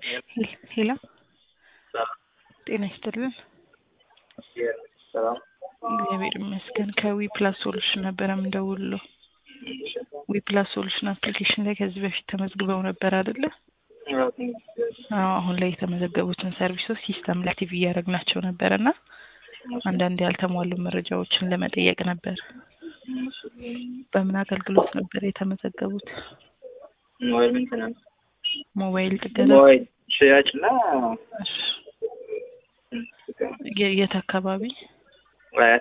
ሄሎ ጤና ይስጥልን። ሰላም እግዚአብሔር ይመስገን። ከዊ ፕላስ ሶሉሽን ነበረ የምደውልለው። ዊ ፕላስ ሶሉሽን አፕሊኬሽን ላይ ከዚህ በፊት ተመዝግበው ነበር አይደለ? አዎ፣ አሁን ላይ የተመዘገቡትን ሰርቪሶች ሲስተም ላይ አክቲቭ እያደረግናቸው ነበር እና አንዳንድ ያልተሟሉ መረጃዎችን ለመጠየቅ ነበር። በምን አገልግሎት ነበር የተመዘገቡት? ሞባይል ሜንቴናንስ፣ ሞባይል ጥገና። ሞባይል ሽያጭ እና እሺ። የ- የት አካባቢ? አያት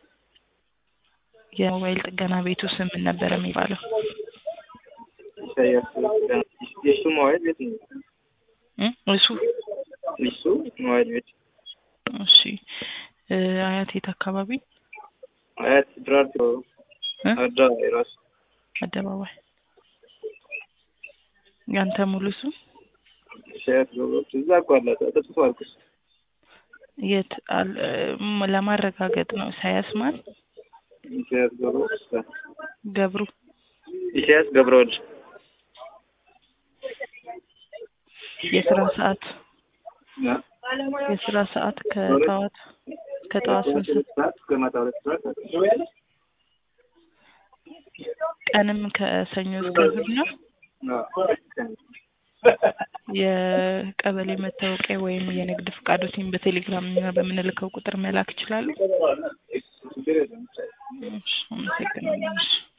የሞባይል ጥገና ቤቱ ስም ምን ነበር የሚባለው? ኢሳያስ የሱ ሞባይል ቤት ነው። እ? እሱ እሱ ሞባይል ቤት እሺ። እ፣ አያት የት አካባቢ? አያት ድራርቶ እ? አደባባይ ራሱ አደባባይ። ያንተ ሙሉ ስም ኢሳያስ ገብሮች እዛ እኮ አለ ተጽፎ አልኩስ የት አል- እም፣ ለማረጋገጥ ነው። ኢሳያስ ማን? ኢሳያስ ገብሮች ገብሩ ኢሳያስ ገብረወልድ የስራ ሰዓት የስራ ሰዓት ከጠዋት ከጠዋት ስንት ሰዓት? ሰዓት እስከ ማታ ሁለት ሰዓት ቀንም ከሰኞ እስከ እሑድ ነው። የቀበሌ መታወቂያ ወይም የንግድ ፈቃዶትን በቴሌግራም እና በምንልከው ቁጥር መላክ ይችላሉ። ችግር የለም እሺ፣ አመሰግናለሁ። እሺ።